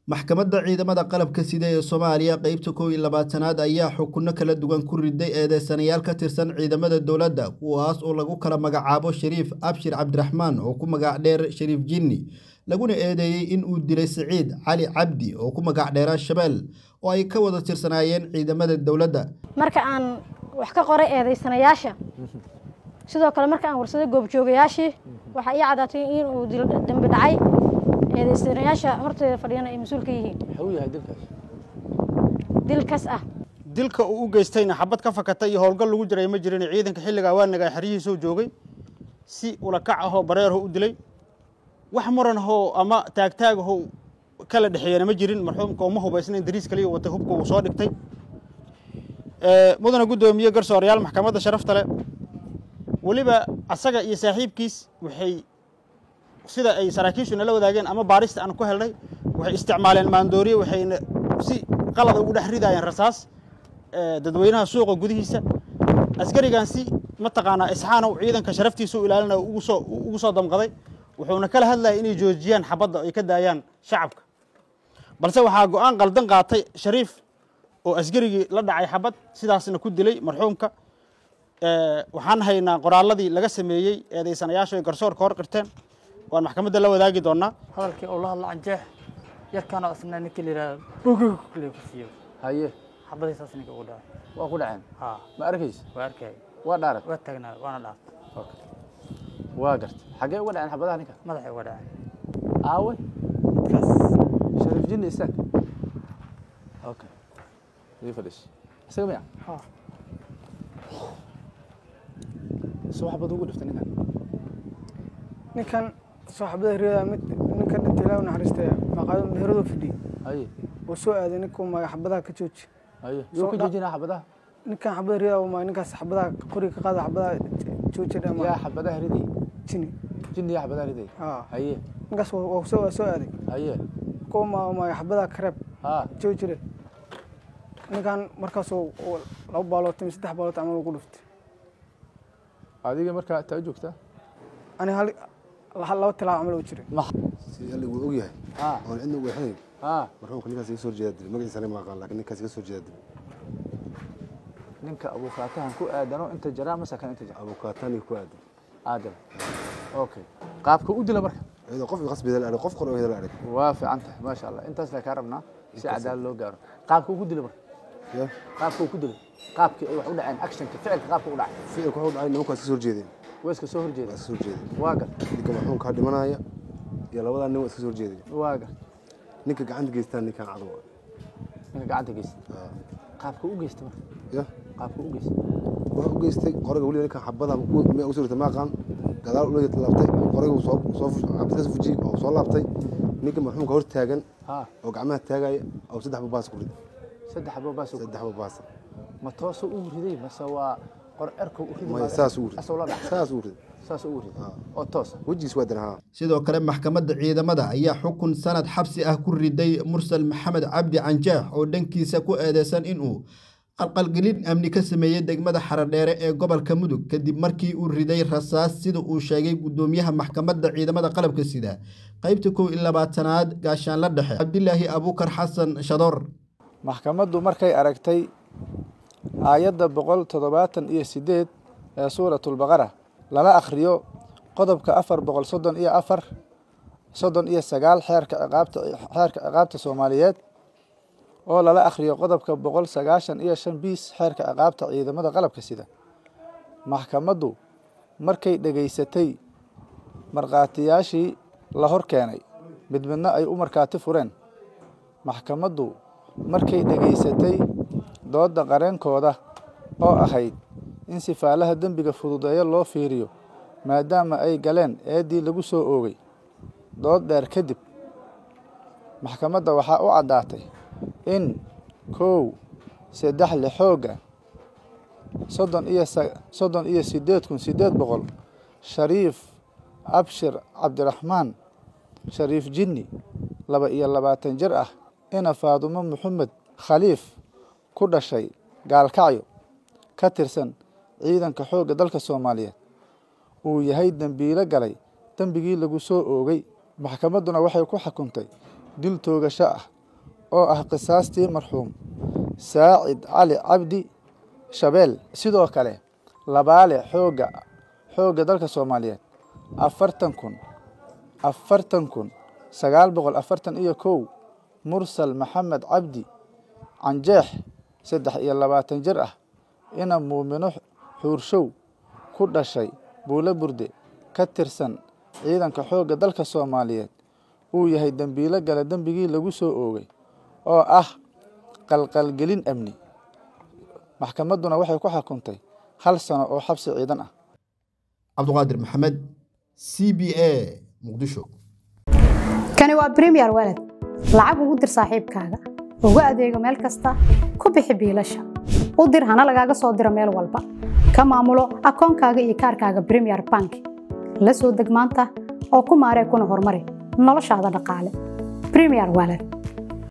maxkamadda ciidamada qalabka sida ee soomaaliya qeybta kow iyo labaatanaad ayaa xukunno kala duwan ku riday eedeysanayaal ka tirsan ciidamada dowladda kuwaas oo lagu kala magacaabo shariif abshir cabdiraxmaan oo ku magac dheer shariif jinni laguna eedeeyey in uu dilay siciid cali cabdi oo ku magac dheera shabeel oo ay ka wada tirsanaayeen ciidamada dowladda marka aan wax ka qoray eedeysanayaasha sidoo kale marka aan warsaday goobjoogayaashii waxaa ii caddaatay in uu dambi dhacay eedeysanayaasha horteeda fadhiyana ay mas-uul ka yihiin muxuu yahay dilkaas dil kas ah dilka uu u geystayna xabad ka fakatay iyo howlgal lagu jiray ma jirin ciidanka xilligaa waanagaa xeryihiisoo joogay si ulakac ahoo bareerho u dilay wax muranahoo ama taagtaagahoo kala dhexeeyana ma jirin marxuumka uma hubaysnayn dariis kaliya watay hubka uu soo dhigtay mudana guddoomiye garsoorayaal maxkamadda sharafta leh weliba asaga iyo saaxiibkiis waxay sida ay saraakiishu nala wadaageen ama baarista aan ku helnay waxay isticmaaleen maandooriye waxayna si qalada ugu dhex ridaayeen rasaas dadweynaha suuqa gudihiisa askarigan si mataqaanaa isxaanow ciidanka sharaftiisa u ilaalina ugu soo ugu soo damqaday wuxuuna kala hadlayay inay joojiyaan xabadda ay ka daayaan shacabka balse waxaa go-aan qaldan qaatay shariif oo askarigii la dhacay xabad sidaasna ku dilay marxuumka waxaan haynaa qoraalladii laga sameeyey eedeysanayaashu ay garsoorka hor qirteen waan maxkamadda la wadaagi doonaa hadalkii oo la hadla canjeex yarkaanoo isna ninka la yidhahdo bugug kule ku siiyo haye xabadiisaas ninka ugu dhacay waa ku dhaceen haa ma arkaysa waa arkay waa dhaarat waa taagnaa waana dhaaf waa gartay xaggee uga dhaceen xabadaha ninka madaxay uga dhacay aawe midkaas shariif jinni istaag okay ii fadhiis isaga miya haa soo xabad ugu dhiftay ninkan ninkan saaxibada riyada mid ninkan dhinta ilaahu naxariistay maqaado meheradu fidhi haye uu soo aaday ninkuu maga xabadaha ka jooji haye Soo yuu ka dha- joojinaa xabadaha ninkan xabada riyada uu maga ninkaas xabadaha qoriga ka qaada xabadaha jooji yaa dhama xabadaha riday jini jinni yaa xabadaha riday haa haye ninkaas waa waa soo waa soo aaday haye kuwa maga maga xabadaha kareeb haa joojire ninkan markaasuu uu laba baalood ama saddex baalood camal ugu dhuftay adiga markaa taa joogtaa ani hal hal- laba tilaabo camal u jiray si alla wuu ogyahay haa oon cidna ugu exnayn haa marxuumka ninkaas iga soo horjeeda dilay magaciisana ma aqaan laakiin ninkaas iga soo horjeeda dilay ninka abuukaatahan ku aadano inta jaraa mase kan inta jara abukaataniga ku aadan aadam okay qaabka u dila marka iyadoo qof qasbida la arag qof qor oo la arag waa fiican tahay maasha allah intaas la kaa rabnaa si cadaalad loo gaaro qaabka ugu dila marka ya qaabka uu ku dilay qaabkii ay wax u dhaceen actionka ficilka qaabka u dhacay ficilka wuxuu dhacay nimankaas iska soo horjeedeen waa iska soo horjeeda waa iska soo horjeedeen waa gar ninka marxuumka ha dhimanaya iyo labadaa nin waa iska soo horjeedeen waa gar ninka gacanta geystaan ninkan cadow ah. ninka gacanta geysta Ah. qaabka u geysta marka ya qaabka u geysta wuxuu u geystay qoriga weliba ninkan xabada miyaa ugu soo ritay ma aqaan gadaal ula laabtay qoriga uu soo soo xabad ka soo fujiyey oo soo laabtay ninka marxuumka hor taagan haa oo gacmaha taagaya oo saddex babaas ku riday saddex xabo baa soo saddex babaas ma toosoo u riday mase waa qor erka u riday maya saas uu riday asoo la dhac saas uu riday saas u riday oo toosa wejigiis waa danahaa sidoo kale maxkamadda ciidamada ayaa xukun sanad xabsi ah ku riday mursal maxamed cabdi canjeex oo dhankiisa ku eedeysan inuu qalqalgelin amni ka sameeyey degmada xaradheere ee gobolka mudug kadib markii uu riday rasaas sida uu sheegay guddoomiyaha maxkamadda ciidamada qalabka sida qeybta kow iyo labaatanaad gaashaanla dhexe cabdilaahi abuukar xasan shadoor maxkamaddu markay aragtay aayadda boqol toddobaatan iyo siddeed ee suuratulbaqara lala akhriyo qodobka afar boqol soddon iyo afar soddon iyo sagaal xeerka ciqaabta xeerka ciqaabta soomaaliyeed oo lala akhriyo qodobka boqol sagaashan iyo shan biis xeerka ciqaabta ciidamada qalabka sida maxkamaddu markay dhegaysatay markhaatiyaashii la hor keenay mid midna ay u markhaati fureen maxkamaddu markay dhegaysatay doodda qareenkooda oo ahayd in sifaalaha dembiga fududeeyo loo fiiriyo maadaama ay galeen eeddii lagu soo oogay dood dheer kadib maxkamadda waxaa u caddaatay in kow saddex li xoogga soddon iyo sa- soddon iyo siddeed kun siddeed boqol shariif abshir cabdiraxmaan shariif jinni laba iyo labaatan jir ah ina faadumo maxamed khaliif ku dhashay gaalkacyo ka tirsan ciidanka xoogga dalka soomaaliyeed uu yahay dembiilo galay dembigii lagu soo oogay maxkamadduna waxay ku xukuntay dil toogasho ah oo ah qisaastii marxuum saacid cali cabdi shabeel sidoo kale labaale xoogga xoogga dalka soomaaliyeed afartan kun afartan kun sagaal boqol afartan iyo kow mursal maxamed cabdi canjeex saddex iyo labaatan jir ah ina muumino xuurshow ku dhashay buulo burde ka tirsan ciidanka xoogga dalka soomaaliyeed uu yahay dembiilo gala dembigii lagu soo oogay oo ah qalqalgelin amni maxkamadduna waxay ku xukuntay hal sano oo xabsi ciidan ah cabduqaadir maxamed c b a muqdisho kani waa bremiyer walad lacag ugu dir saaxiibkaaga ugu adeego meel kasta ku bixi biilasha u dir hana lagaaga soo diro meel walba ka maamulo akoonkaaga iyo kaarkaaga bremiyer bank la soo deg maanta oo ku maaree kuna horumari noloshaada dhaqaale bremiyer walad